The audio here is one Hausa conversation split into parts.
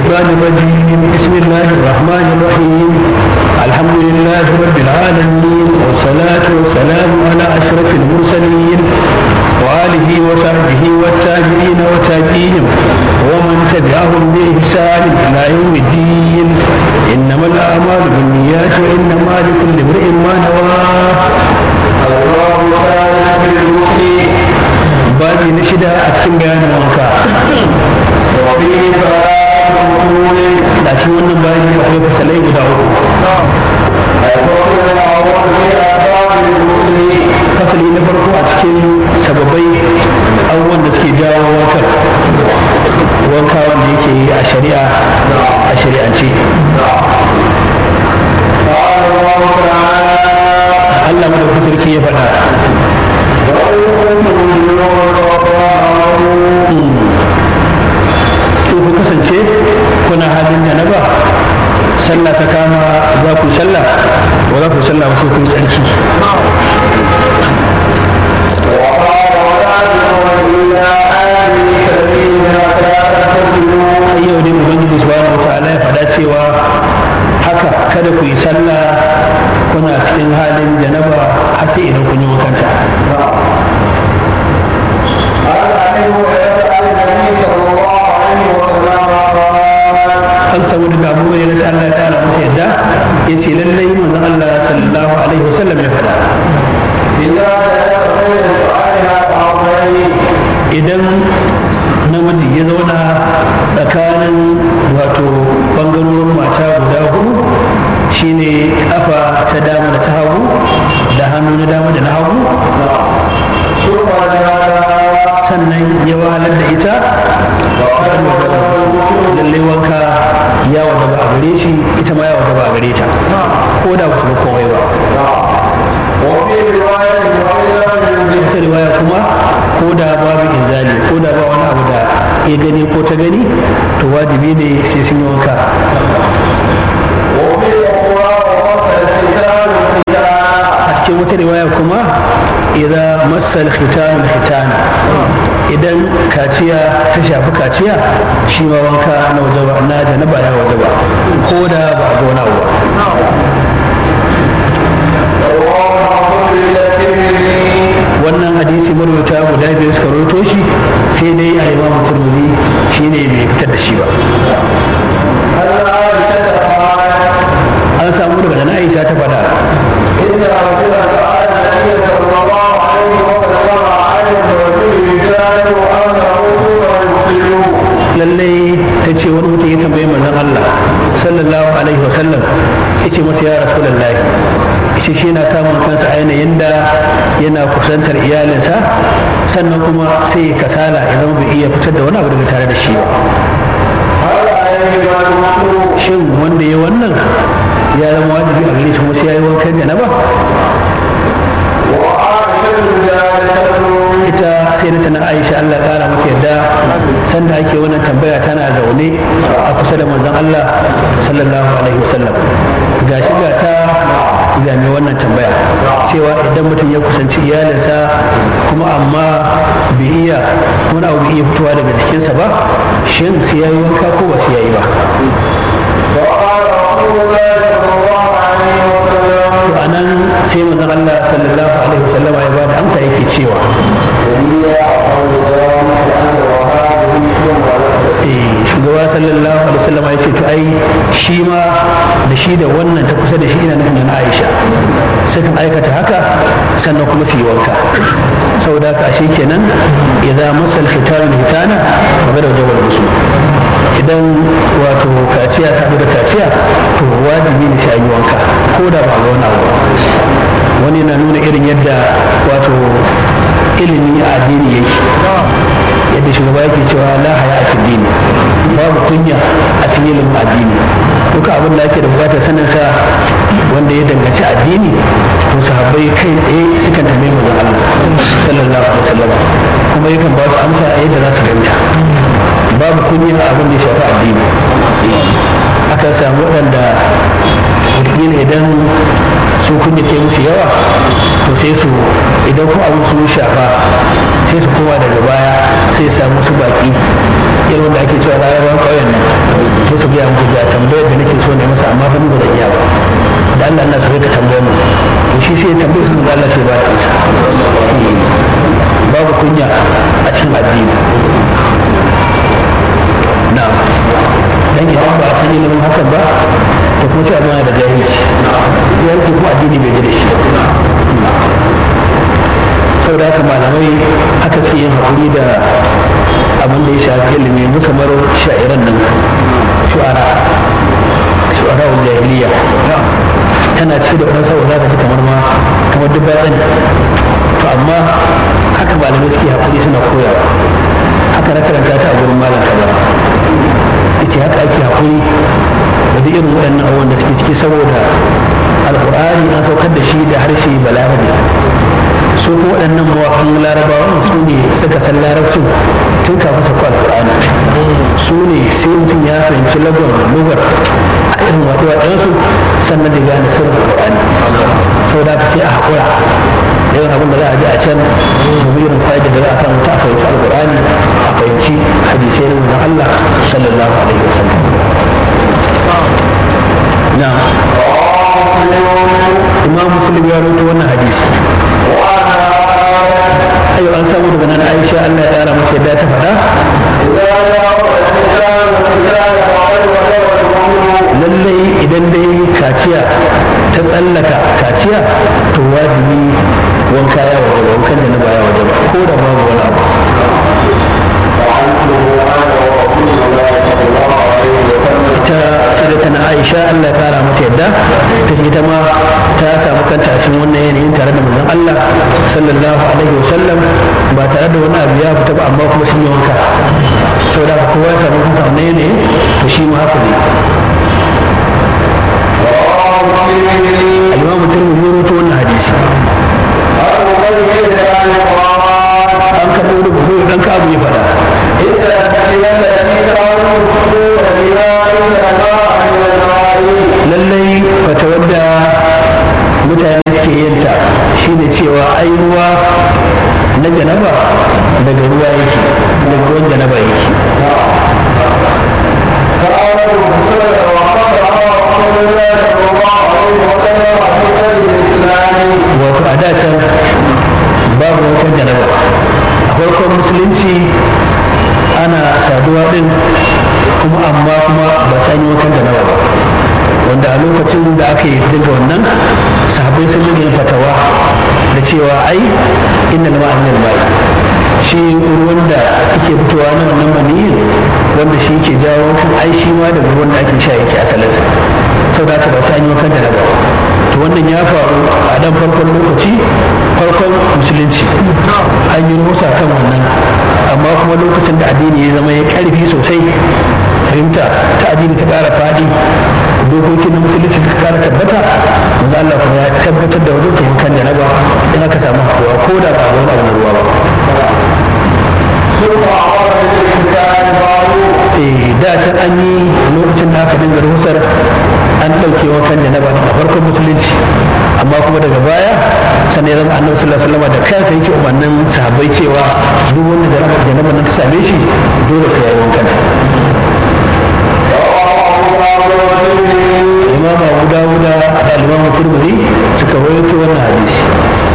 الشيطان الرجيم بسم الله الرحمن الرحيم الحمد لله رب العالمين والصلاة والسلام على أشرف المرسلين وآله وصحبه والتابعين وتابعيهم ومن تبعهم بإحسان إلى يوم الدين إنما الأعمال بالنيات وإنما لكل امرئ ما نوى الله تعالى بالمؤمنين babi na shida a cikin bayanin wanka da cikin wannan bayani akwai fasalai guda uku fasali na farko a cikin sababai abubuwan da suke jawo wankar wanka wanda yake a shari'a a shari'ance Allah madaukakin sarki ya faɗa to ku kasance kuna halin janaba sallah ta kama za ku sallah ba za ku sallah ba sai ku yi tsarki yau dai ubangiji subhanahu wa ta'ala ya faɗa cewa haka kada ku yi sallah kuna cikin halin janaba har sai idan kun yi wakanta an samu daga abu mai na Allah ta ala masa yadda ya ce lallai manzon Allah sallallahu alaihi wasallam ya faɗa idan namiji ya zauna tsakanin wato bangarorin mata guda hudu shine kafa ta dama da ta hagu da hannu na dama da na hagu sannan ya wahalar da ita lallai wanka ya wada ba a gare shi ita ma ya wada ba a gare ta ko da ba su ba komai ba wata riwaya kuma ko da babu inzali ko da ba wani abu da ya gani ko ta gani to wajibi ne sai sun yi wanka a cikin wata riwaya kuma idan masal khitan khitan idan kaciya ta shafi kaciya shi ma wanka na wajaba na janaba ya wajaba ko da ba a ga wani abu wannan hadisi marwata guda biyu suka roto shi sai dai a imamu turmuzi shi ne bai fitar da shi ba an samu daga na aisha ta fada lallai ta ce wani mutum ya tambayi manzon Allah sallallahu alaihi wasallam ya ce masa ya rasu lallai ce shi yana samun kansa a yanayin da yana kusantar iyalinsa sannan kuma sai kasala ya zama bai iya fitar da wani abu daga tare da shi ba shin wanda ya wannan ya zama wajibi a gare shi kuma sai ya yi wankan janaba ita sai da tana aisha Allah kara mata yadda sanda ake wannan tambaya tana zaune a kusa da manzon Allah sallallahu alaihi wasallam gashi ga ta ga mai wannan tambaya cewa idan mutum ya kusanci iyalinsa kuma amma bai iya wani abu bai iya fitowa daga jikinsa ba shin sai ya yi wanka ko ba sai ya yi ba to a nan sai manzon Allah sallallahu alaihi wasallama ya bada amsa yake cewa shugaba sallallahu alaihi wasallama ya ce to ai shi ma da shi da wannan ta kusa da shi ina nufin na Aisha sukan aikata haka sannan kuma su yi wanka saboda haka ashe kenan idan masal khitan hitana magana da wal musu idan wato kaciya ta da kaciya to wajibi ne sai an yi wanka ko da ba wani abu wani na nuna irin yadda wato ilimi a addini yake yadda shugaba yake cewa la haya a dini babu kunya a cikin ilimin addini duka abin da ake da bukatar sanin sa wanda ya danganci addini to sahabbai kai tsaye sukan tambaye manzon Allah sallallahu alaihi wasallam kuma yakan ba su amsa a yadda za su fahimta babu kunya abin da ya shafi addini akan samu waɗanda wataƙila idan su kunya ce musu yawa to sai su idan ko abin su shafa sai su koma daga baya sai samu su baki irin wanda ake cewa rayuwar ƙauyen nan sai su shu'ara shu'ara jahiliya tana ce da wadansu za ka ji kamar ma kamar duk batsani to amma haka malamai suke haƙuri suna koyawa haka na karanta ta a gurin malam kaza ce haka ake haƙuri da duk irin waɗannan abubuwan da suke ciki saboda alƙur'ani an saukar da shi da harshe balarabe su kuma waɗannan mawaƙan larabawa su ne suka san larabcin tun kafin sauka alƙur'ani su ne sai mutum ya fahimci lagon lugar a irin waɗe-waɗensu sannan da gane sirrin alƙur'ani saboda haka sai a haƙura irin abin da za a ji a can domin irin fa'ida da za a samu ta a fahimci alƙur'ani a fahimci hadisai na manzon Allah sallallahu alaihi wasallam na imam muslim ya rawaito wannan hadisi ayo an samu daga nan aisha Allah ya kara mata yadda ta faɗa lallai idan dai kaciya ta tsallaka kaciya to wajibi wanka ya waje ba wankan da na baya waje ba ko da babu wani abu ita sadata na aisha allah ya kara mata yadda ta ce ita ma ta samu kanta a cikin wannan yanayin tare da manzon allah sallallahu alaihi wasallam ba tare da wani abu ya fita ba amma kuma sun yi wanka saboda haka kowa ya samu kansa wannan yanayin to shi ma haka ne al-imam tirmidhi ya rawaito wannan hadisi an karɓo da gobe dan ka abu ya faɗa lallai fata wadda mutane suke yinta shine cewa ai ruwa na janaba daga ruwa yake daga ruwan janaba yake wato a dacen babu wankan janaba a farkon musulunci ana saduwa din kuma amma kuma ba sa yi wankan janaba ba wanda a lokacin da aka yi dinga wannan sahabbai sun dinga yin fatawa da cewa ai inna lama annal mai shi ruwan da yake fitowa na wannan maniyin wanda shi ke jawo kan ai shi ma da ruwan da ake sha yake asalinsa sau da aka ba sai an yi wankan janaba to wannan ya faru a dan farkon lokaci farkon musulunci an yi rusa kan wannan amma kuma lokacin da addini ya zama ya karfi sosai fahimta ta addini ta kara fadi dokokin na musulunci suka kara tabbata manzo Allah kuma ya tabbatar da wajen taimakon da na ba in aka samu haɗuwa ko da ba wani abu na ruwa ba eh da can an yi lokacin da aka dinga rusar an ɗauke wankan janaba a farkon musulunci amma kuma daga baya sannan ya zama annabi sallallahu alaihi wasallam da kansa yake umarnin sahabbai cewa duk wanda janaba nan ta same shi dole sai ya yi wankan imam abu dawuda da imam turmudi suka rawaito wannan hadisi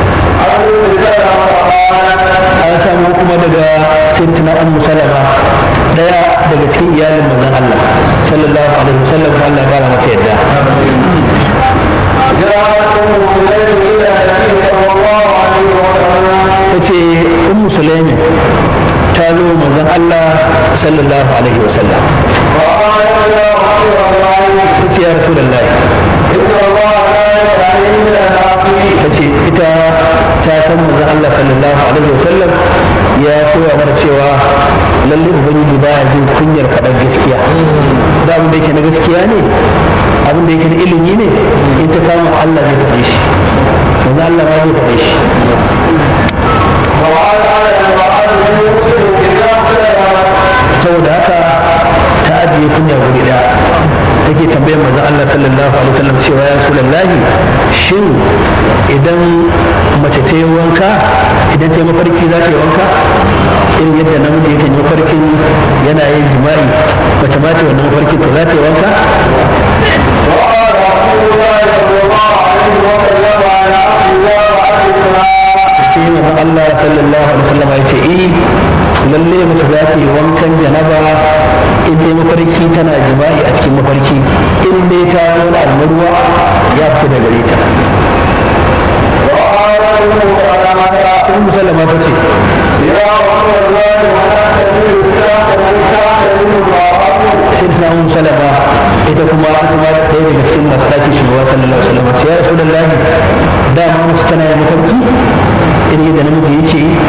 an samu kuma daga sirtina ummu salama daya daga cikin iyalin manzon Allah sallallahu alaihi wasallam Allah ya kara mata yadda ta ce ummu sulaimin ta zo manzon Allah sallallahu alaihi wasallam ta ce ya rasu da ta ce ita ta san manzon Allah sallallahu alaihi wasallam ya koya mata cewa lalle ubangiji baya jin kunyar faɗar gaskiya da abin da yake na gaskiya ne abin da yake na ilimi ne in ta kama Allah zai faɗe shi manzon Allah ma zai faɗe shi saboda haka ta ajiye kunya wuri daya take tambayar manzon Allah sallallahu alaihi wasallam cewa ya rasulullahi shin idan mace ta yi wanka idan ta yi mafarki za ta yi wanka irin yadda namiji yake yi mafarkin yana yin jima'i mace ma ce wannan mafarkin to za ta yi wanka sai manzon Allah sallallahu alaihi wasallam ya ce eh lalle mace za ta yi wankan janaba in ta yi mafarki tana jima'i a cikin mafarki in dai ta wani abu ruwa ya fita da gare ta sai musallama ta ce sai ta namu salama ita kuma ita ma ɗaya daga cikin masu ɗakin shugaba sallallahu alaihi wasallam ya rasu da lahi dama mace tana yin mafarki irin yadda namiji yake yi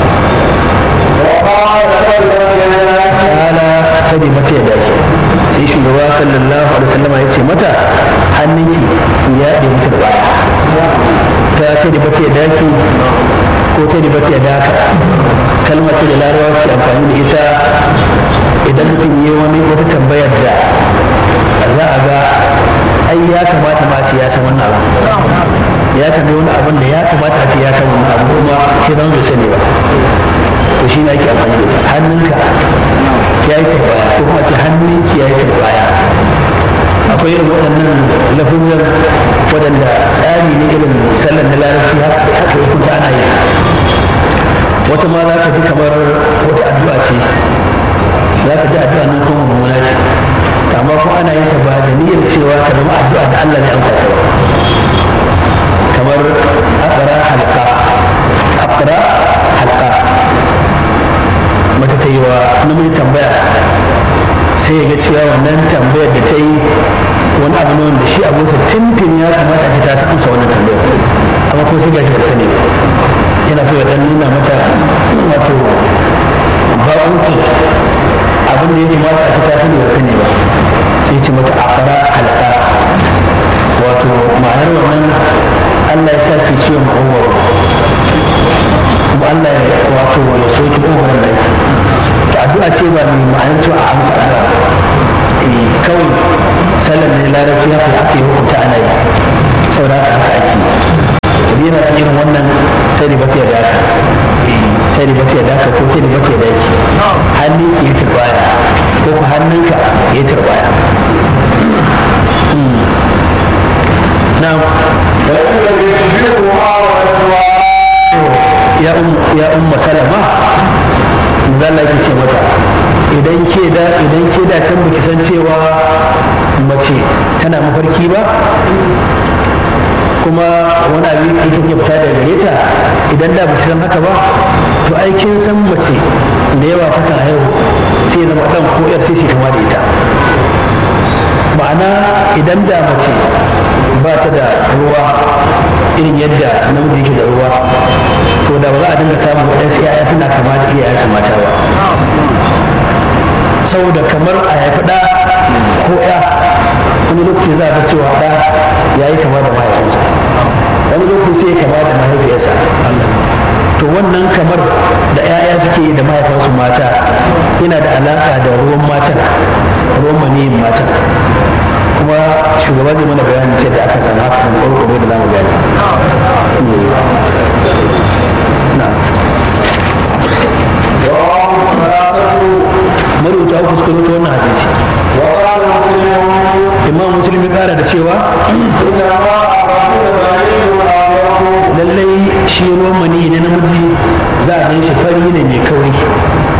kala ta bi mata ya daki sai shugaba sallallahu alaihi wasallam ya ce mata hannunki ya ɗe mata da baya ta ce da mata ya daki ko ta da mata ya daka kalmar ce da larabawa suke amfani da ita idan mutum yi wani wata tambayar da za a ga ai ya kamata ma ce ya san wannan abu ya tambayi wani abin da ya kamata a ce ya san wannan abu kuma shi zama bai sani ba to shi ne ake amfani da ita hannunka ya yi turbaya ko kuma ce hannunki ya yi turbaya akwai irin waɗannan lafizan waɗanda tsari ne irin sallar na larabci haka ya hukunta ana yi wata ma za ka ji kamar wata addu'a ce za ka ji addu'a nan kuma mummuna ce amma ko ana yin ta ba da niyyar cewa ka zama addu'a da Allah ne amsa ta ba kamar aqra halqa aqra halqa mata ta yi wa namiji tambaya sai ya ga cewa wannan tambayar da ta yi wani abu ne wanda shi abinsa tintin ya kamata a ta amsa wannan tambayar amma ko sai gashi ba sani ba yana so ya dan nuna mata wato ba'uti abin da ya kamata a ta sani ba sani ba sai ce mata akara halka wato ma'anar wannan Allah ya sa ke ciwon ma'uwar kuma Allah ya wato ya soki ƙogar da shi addu'a ce ba mai ma'anar cewa a amsa addu'a kawai sallar ne larabci haka ake hukunta ana yi saboda haka haka ake yi yana cikin irin wannan ta ribata ya daka ta ribata ya daka ko ta ribata ya daki hannu ya yi turbaya ko ku hannunka ya yi turbaya na ya umma salama zalla ki ce mata idan ke da idan ke da can baki san cewa mace tana mafarki ba kuma wani abin yake ya fita daga gare ta idan da baki san haka ba to ai kin san mace da yawa takan haihu sai zama dan ko yar sai kama da ita ma'ana idan da mace ba ta da ruwa irin yadda namiji yake da ruwa to da ba za a dinga samun waɗansu 'ya'ya suna kama da iyayensu mata ba saboda kamar a haifi ɗa ko ya wani lokaci za a ga cewa ɗa ya yi kama da mahaifinsa wani lokaci sai ya kama da mahaifiyarsa to wannan kamar da 'ya'ya suke yi da mahaifansu mata yana da alaƙa da ruwan matan ruwan maniyin matan kuma shugaba zai mana bayanin ce da aka san haka da ƙwarƙwaro da zamu gani marubuta uku suka rubuta wannan hadisi imam muslim ya kara da cewa lallai shi ruwan mani na namiji za a gan shi fari ne mai kauri shi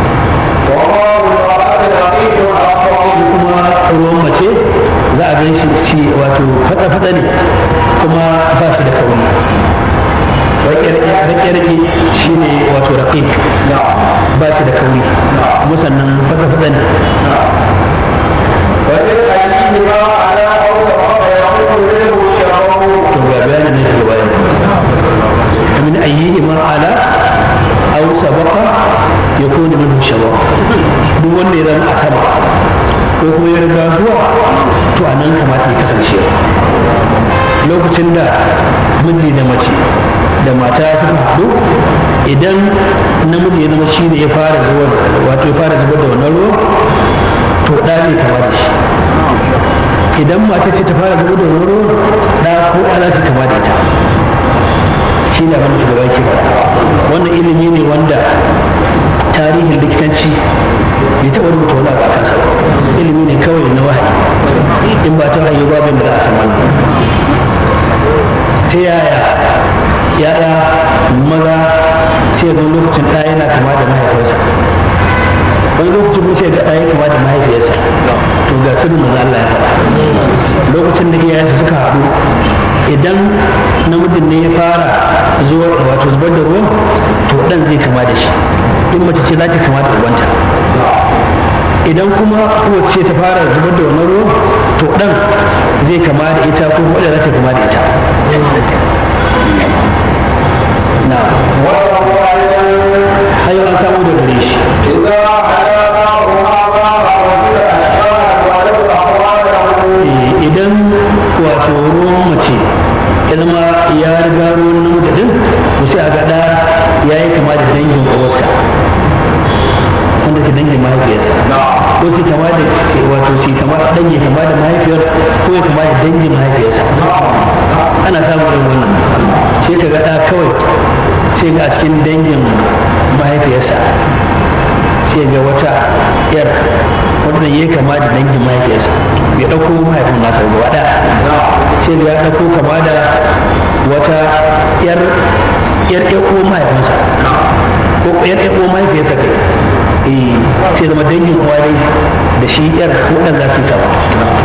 kuma ruwan mace za a gan shi wato fatsa-fatsa ne kuma ba shi da kauri rake-rake shi ne wato raƙiƙ ba shi da kauri kuma sannan fatsa-fatsa ne to ga bayanin ne daga bayan min ayyihi ma ala aw sabaqa yakunu minhu shabaqa duk wanda ya zama a sama ko kuma ya riga zuwa to a nan kamata ya kasance lokacin da miji da mace da mata suka haɗu idan namiji ya zama shi ne ya fara zuwa wato ya fara zubar da wannan ruwa to ɗa zai kama da shi idan mata ce ta fara zubar da wannan ruwa ɗa ko ɗa za kama da ita shi ne abin da shugaba ke faɗa wannan ilimi ne wanda tarihin likitanci bai taɓa rubuta wani abu a kansa ilimi ne kawai na wahayi in ba ta wahayi babin da za a san wannan ta yaya ya'ya maza sai ga lokacin ɗaya yana kama da mahaifinsa wani lokacin kuma sai ga ɗaya kama da mahaifiyarsa to ga sirrin maza Allah ya faɗa lokacin da iyayensa suka haɗu idan namijin ne ya fara zuwa wato zubar da ruwan to ɗan zai kama da shi in mace ce za ta kama da ubanta idan kuma kowace ta fara zubar da wannan ruwan to dan zai kama da ita ko kuma za ta kama da ita na hayo an samu da gare shi idan wato ruwan mace ya zama ya riga ruwan namiji din to sai a ga da ya yi kama da dangin uwarsa wanda ke dangin mahaifiyarsa ko sai kama da wato sai kama dan ya kama da mahaifiyar ko ya kama da dangin mahaifiyarsa ana samun irin wannan sai ka ga da kawai sai ga a cikin dangin mahaifiyarsa sai ga wata yar wanda ya kama da dangin mahaifiyarsa bai ɗauko mahaifin nasa gaba ɗaya sai ga ya ɗauko kama da wata yar yar ɗauko mahaifinsa ko yar ɗauko mahaifiyarsa kai eh sai zama dangin uwa dai da shi yar ko ɗan za su yi kama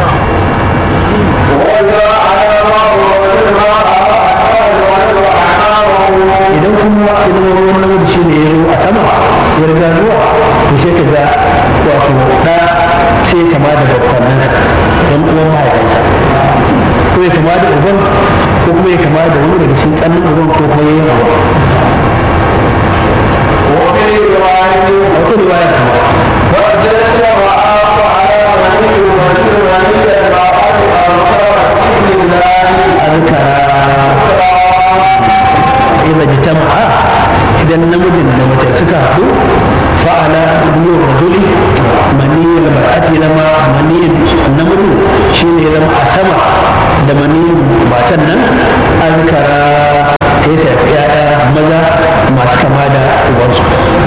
idan kuma idan ruwan namiji shi ne ya zo a sama ya riga zuwa to sai ka ga wato da sai kama da bakwanansa don uwan mahaifinsa ko ya kama da uban ko kuma ya kama da wani daga cikin ƙannin uban ko kuma yayin uban a wata riwaya kuma إذا اجتمع إذا النمج da suka haɗu fa'ala biyu rajuli maniyin mar'ati zama maniyin namiji shi ne zama a sama da maniyin matan nan an kara sai sai yaya maza masu kama da ubansu